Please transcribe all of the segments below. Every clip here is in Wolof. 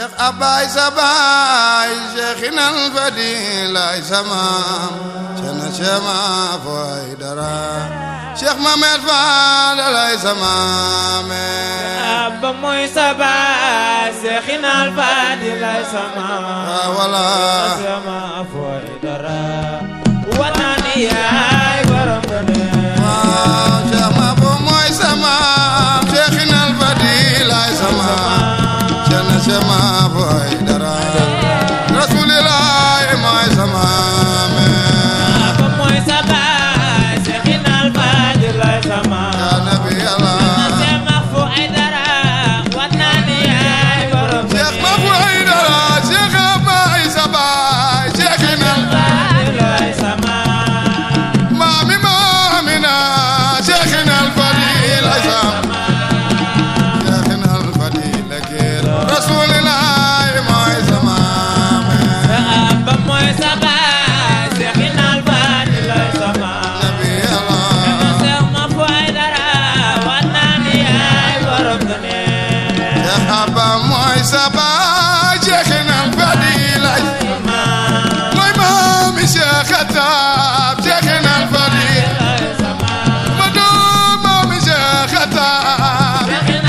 Cheikh Abbaay sa baay Cheikhina al Fadilaay sa maam Cheikhna Chema fooy dara Cheikh Mamed Fadalaay sa maame Abba mooy sa baay Cheikhina al Fadilaay sa maam Ah, wala sama fooy dara wanaani yaay borom gëneel waaw Cheikh Mabo mooy sa maam Cheikhina al Fadilaay sa maam Cheikhna Chema fooy dara Rasulilaay mooy sa maame Abba mooy sa baay Cheikhina al Fadilaay sa maam yaa nabi Allah sama fooy dara wanaani yaay borom Cheikh Mabo ay dara Cheikh Abbaay sa baay Cheikhina al Fadilaay sa maam maami maamina Cheikhina al Fadilaay sa Cheikhina al Fadila keer Rasulilaay mooy sa maame Abba mooy sa baay Cheikhina al Fadilaay sa maam nabi Allah sama fooy dara wanaani yaay borom gëneel Cheikh Abba mooy sa baay Cheikhina al Fadilaay mooy maami Cheikh Atab Cheikhina al Fadila ma doom maami Cheikh Atab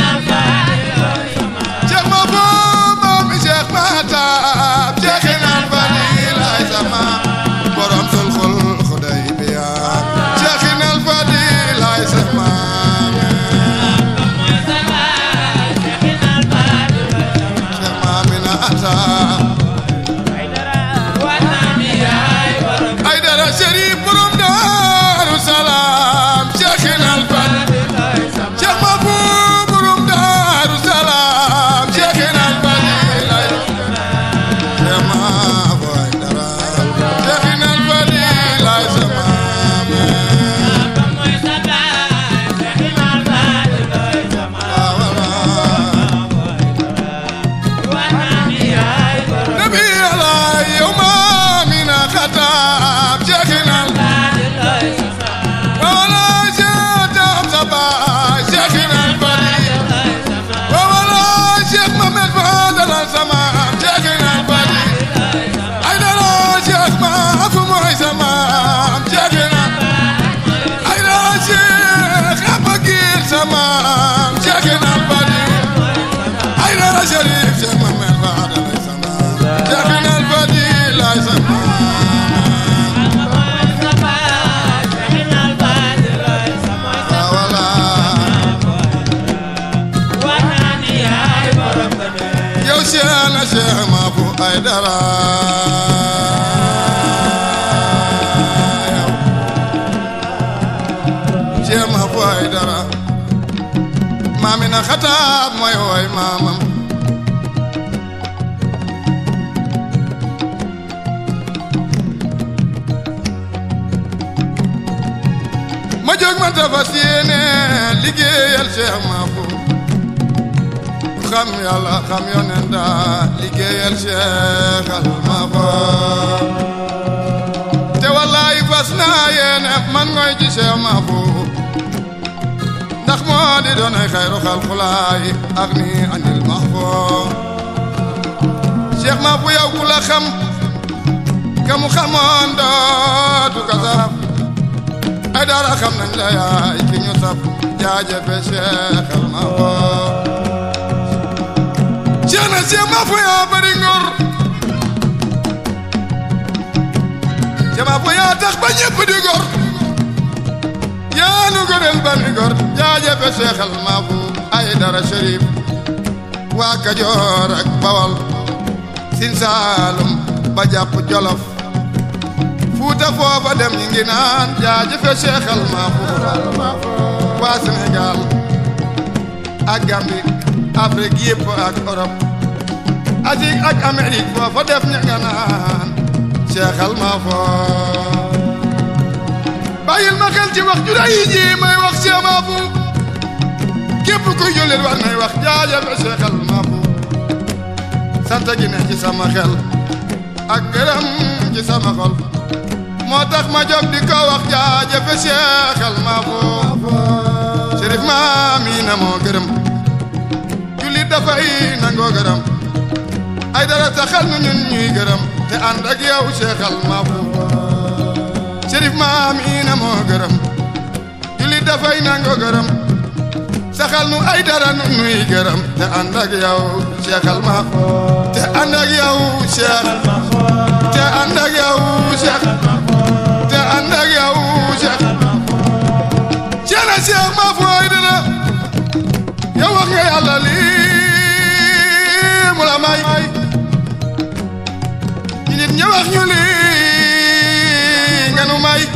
Cheikh ma boom maami Cheikh Matab Cheikhina al Fadilaay sa maam borom sulxul Xudaybiya Cheikhina al Fadilaay sa maam Cheikh maamina Atab ay dara Chérif borom Daaru Salaam Cheikhina al Fadilaay Cheikh ma boom borom Daaru Salaam Cheikhina al Fadilaay Cheikh ma boy dara Cheikhina al Fadilaay sa maam nabi Allah yow maamina Xataab Cheikhina al wala Cheikh Saba Cheikhina al Fadilaay wala Cheikh Mamed Fadal sama Cheikhina al Fadilaay ay dara Cheikh ma fu mooy sama Cheikhina ay dara Cheikh Abagir sama Cheikhina al Fadilaay ay dara Cherif Cheikh Mamed Fadal sama Cheikhina al Fadilaay sama wala yow Cheikh na Cheikh ma fu ay dara yow Cheikh ma fu ay dara maamina Xataab mooy woy maamam ma jóg man ta fas yéene liggéeyal Cheikh ma fu xam yàlla xam yonent daa liggéeyal Cheikh al Mafo te wallaay fas naa yéene man ngoy ci Cheikh Mafo ndax moo di doonay xayru xalqulaay ak ni anil Mafo Cheikh Mafo yow ku la xam ka mu xamoon dootu ka saf ay dara xam nañ la yaay ki ñu saf jaajëfe Cheikh al Mafo Cheikh na Cheikh ma fu yaa bari ngor Cheikh ma fu yaa tax ba ñëpp di gor yaa nu gorel bani gor jaajëfe Cheikh al Maafu ay dara Cherif waa Kajoor ak Bawal Sin Saalum ba jàpp Jolof Fuuta foofa dem ñi ngi naan jaajëfe Cheikh al Maafu waa Sénégal ak Gambie Afrique yëpp ak Europe Asie ak Amérique foofa def ña nga naan Cheikh al Mafo bàyyil ma xel ci wax ju rëy ji may wax Cheikh Mafo képp kuy jullit war nay wax jaajëfe Cheikh al Mafo sant gi ne ci sama xel ak gërëm ci sama xol moo tax ma jóg di ko wax jaajëfe Cheikh al Mafo Chérif Maamina moo gërëm jullit dafay nangoo gërëm ay dara taxal nu ñun ñuy gërëm te ànd ak yow Cheikh al Mahfouz Chérif maam ina moo gërëm julli dafay nango gërëm saxal nu ay dara nu nuy gërëm te ànd ak yow Cheikh al Mahfouz te ànd ak yow Cheikh te ànd ak yow Cheikh te ànd ak yow Cheikh Ceerno Cheikh Mahfouz ay dara yow wax nga yàlla lii mu la may ñu nit ña wax ñu lii nga nu may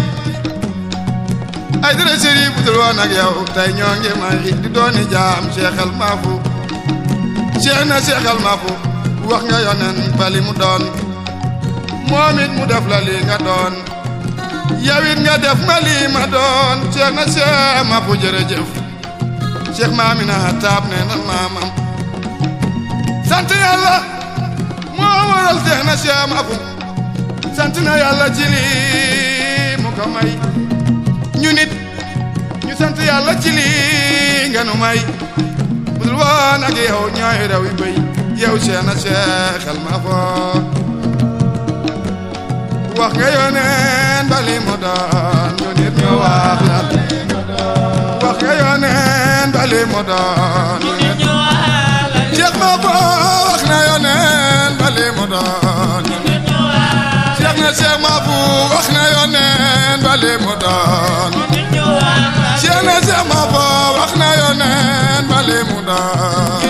ay dara Chérif bu dul woon ak yow tey ñoo ngi may di dooni jaam Cheikh al Mahfouz Cheikh na Cheikh al Mahfouz wax nga yonen bali mu doon moom it mu def la lii nga doon yow it nga def ma lii ma doon Cheikh na Cheikh Mahfouz jërëjëf Cheikh Maamina taab ne na maamam sant yàlla moo waral Cheikh na Cheikh Mahfouz sant na yàlla ci lii mu ko may ñu nit ñu sant yàlla ci lii nga nu may budul woon ak yow ñooy raw yi béy yow Cheikh na Cheikh al Mahfouz wax nga yoneen bali mu doon ñu nit ñu wax la wax nga yoneen bali mu doon ñu nit Cheikh Mahfouz wax na yoneen bali mu doon Cheikh na Cheikh Mahfouz wax na yoneen bali mu doon Cheikh na Cheikh Mahfouz wax na yoneen bali mu doon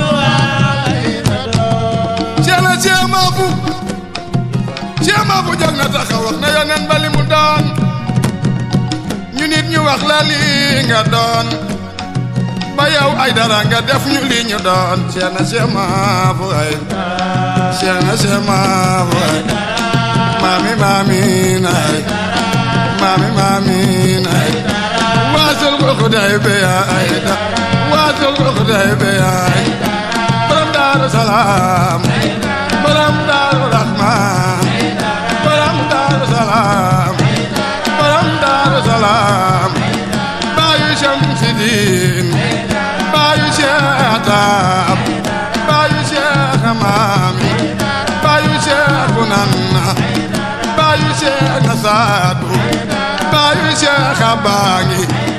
Cheikh na Cheikh Mahfouz Cheikh Mahfouz jóg na taxaw wax na yoneen bali mu doon ñu nit ñu wax la lii nga doon ba yow ay dara nga def ñu lii ñu doon Cheikh na Cheikh Mahfouz ay Cheikh na Cheikh Mahfouz ay mami mami nay mami mami nay waasul ko xuday be ay da waasul ko xuday be ay borom daaru salaam borom daaru rahman borom daaru salaam borom daaru salaam baayu Shamsidin baayu Cheikh Atab baayu Cheikh Mami baayu Cheikh Bunanna baayu Cheikh Nasadu baayu Cheikh Abangi